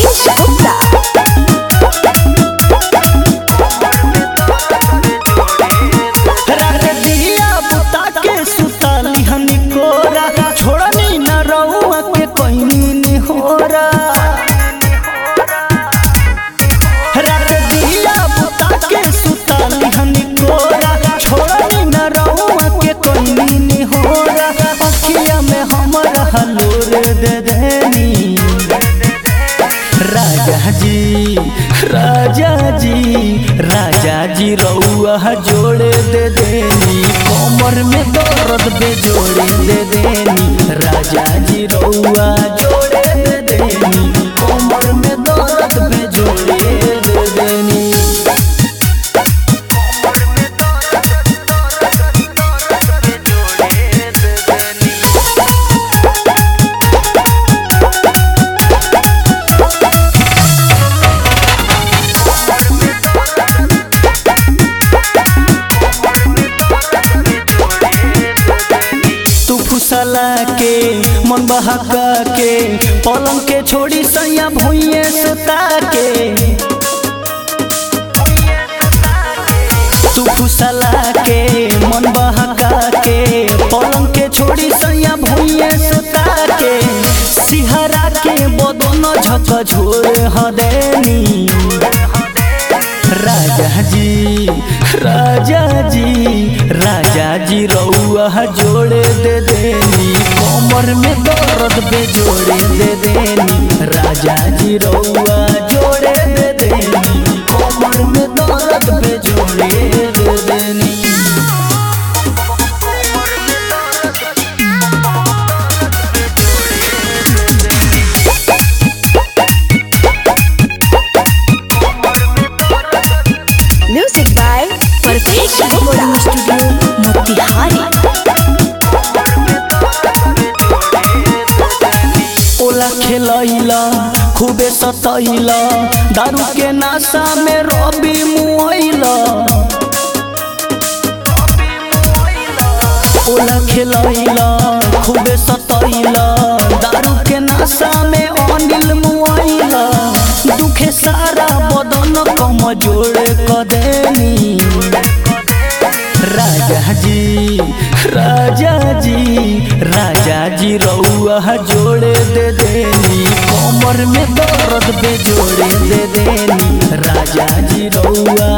Parvez Gupta. रात दिया बुता के सुताली हनी कोरा छोड़नी न रहुआ के कोई निहोरा रात दिया बुता के सुताली हनी कोरा छोड़नी न रहुआ के कोई निहोरा अखिया में हमरा हलोर दे देनी राजा जी राजा जी राजा जी रउआ जोड़े दे देनी कमर में दर्द बे जोड़े दे देनी राजा जी रउआ जोड़े दे देनी कमर में दर्द बे जोड़े दे देनी तू फुसला के मन बहका के पलंग के छोड़ी सैया भुइये सुता के तू फुसला के मन बहका के पलंग के छोड़ी सैया भुइये सुता के सिहरा के बदन झक झोर हदेनी राजा जी राजा जी राजा जी रउआ जोड़े दे देनी कमर में दर्द बे जोड़े दे देनी राजा जी रउआ जोड़े दे देनी कमर में दर्द बे जोड़े दे देनी Music by Parvez Gupta. Studio Motihari. ओला खेलैला खूबे सतैला दारू के नाशा में रवि मुआइला ओला खेलैला खूबे सतैला दारू के नाशा में अनिल मुआइला दुखे सारा बदन कमजोर क देनी राजा जी राजा जी राजा जी रउआ जोड़े दे देनी कमर में दर्द बे जोड़े दे देनी राजा जी रउआ